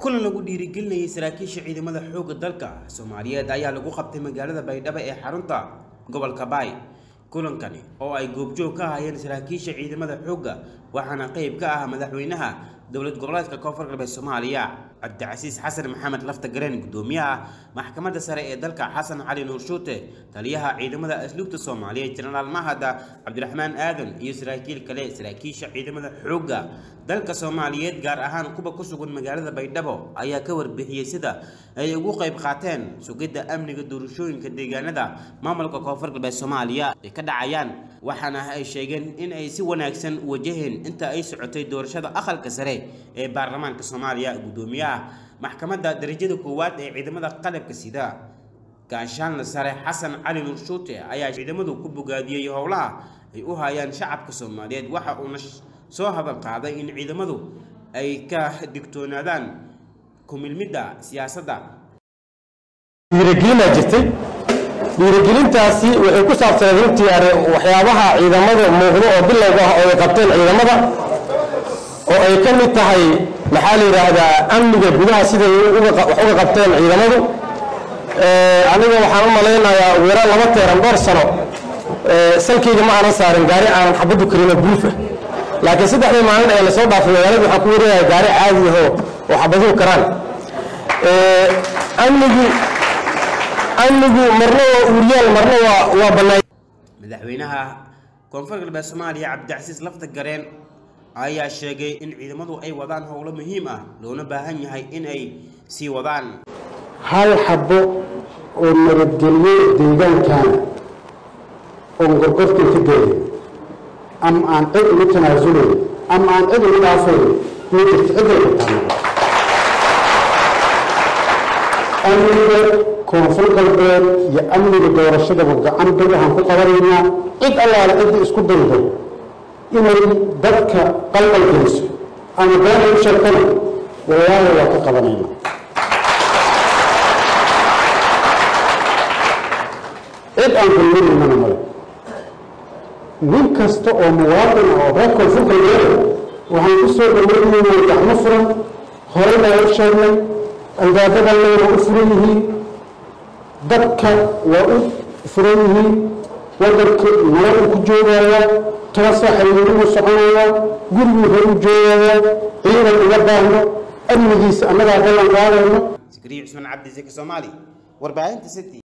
kulan lagu dhiirigelinayay saraakiisha ciidamada xoogga dalka soomaaliyeed ayaa lagu qabtay magaalada baydhabo ee xarunta gobolka baay kulankani oo ay goobjoog ka hayeen saraakiisha ciidamada xoogga waxaana qayb ka ah madaxweynaha dowlad goboleedka koonfur galbeed soomaaliya cabdicasiis xasan maxamed lafta gareen gudoomiyaha maxkamadda sare ee dalka xasan cali nuur shuute taliyaha ciidamada asluubta soomaaliyeed jenaraal mahada cabdiraxmaan aadan iyo saraakiil kale saraakiisha ciidamada xoogga dalka soomaaliyeed gaar ahaan kuwa ku sugan magaalada baydhabo ayaa ka warbixiyey sida ay ugu qayb qaateen sugidda amniga doorashooyinka deegaanada maamulka koonfur galbeed soomaaliya ay ka dhacayaan waxaana ay sheegeen in ay si wanaagsan wajaheen inta ay socotay doorashada aqalka sare ee baarlamaanka soomaaliya gudoomiyaha maxkamadda darajada koowaad ee ciidamada qalabka sida gaashaanle sare xasan cali nuur shuute ayaa ciidamadu ku bogaadiyey howlaha ay u hayaan shacabka soomaaliyeed waxa uuna soo hadal qaaday in ciidamadu ay ka digtoonaadaan kumilmidda siyaasadda dhiirigelina jirtay dhiirigelintaasi waxay ku saabsaneed runtii are waxyaabaha ciidamada muuqdo oo bilowga ah oo ay qabteen ciidamada oo ay ka mid tahay maxaa la yidhaahdaa amniga gudaha siday wax uga qabteen ciidamadu aniga waxaan u malaynayaa ugu yaraan laba teeran dhowr sano salkayga ma aanan saarin gaari aanan xabaddu karinoo buufa laakiin saddexdii maalin ee lasoo dhaafay magaalada waxaan ku wareegaya gaari caadi ahoo oo xabaduhu karaan amnigu amnigu marna waa uuryaal marna waa waa bannaan madaxweynaha koonfur galbeed soomaaliya cabdicasiis lafta gareen ayaa sheegay in ciidamadu ay wadaan howlo muhiim ah loona baahan yahay in ay sii wadaan hal xabo oo nabadgelyo deegaankana oon gorgortan ka gelin ama aan cid ugu tanaasulayn ama aan cid ugu dhaafayn ma jirto cidday wataan amniga koonfur galbeed iyo amniga doorashadaba gacan bir waxaan ku qabanaynaa cid allaale cidda isku daydo inay dadka qalqal geliso ama beena u sheegtana wallaahi waa ka qabanaynaa cid aan kulminaynana male nin kasta oo muwaadin ah oo reer koonfur galbeed waxaan ku soo dhaweynaynaa gacmo furan horey baa u sheegnay albaabadan leyna u furan yihiin dadka waa u furan yihiin wadanka nabad u ku joogaya toban saa xiriiruu soconaya guriguu hor u joogaya ciidan uga baahno amnigiisa annagaa ballan qaadayno sikriye cusmaan cabdi zeki soomaali warbaahinta city